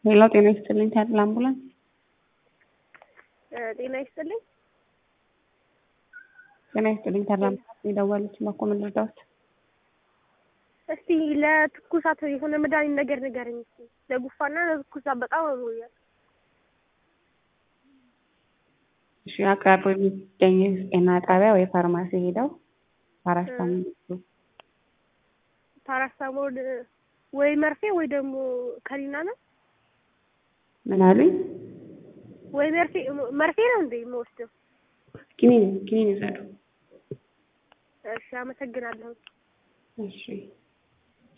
ሌላው ጤና ይስጥልኝ ታድላ አምቡላንስ ጤና ይስጥልኝ። ጤና ይስጥልኝ ታድላ አምቡላንስ የደወሉት ባኮ ምን ልርዳዎት? እስቲ ለትኩሳት የሆነ መድኃኒት ነገር ንገረኝ እስቲ። ለጉፋና ለትኩሳት በጣም አሞኛል። እሺ አቅራቢያው የሚገኝ ጤና ጣቢያ ወይ ፋርማሲ ሄደው ፓራስታሞል ይውሰዱ። ፓራስታሞል ወይ መርፌ ወይ ደግሞ ከኒና ነው ምን አሉኝ? ወይ መርፌ መርፌ ነው እንዴ የምወስደው? ኪኒን ኪኒን ይውሰዱ። እሺ አመሰግናለሁ። እሺ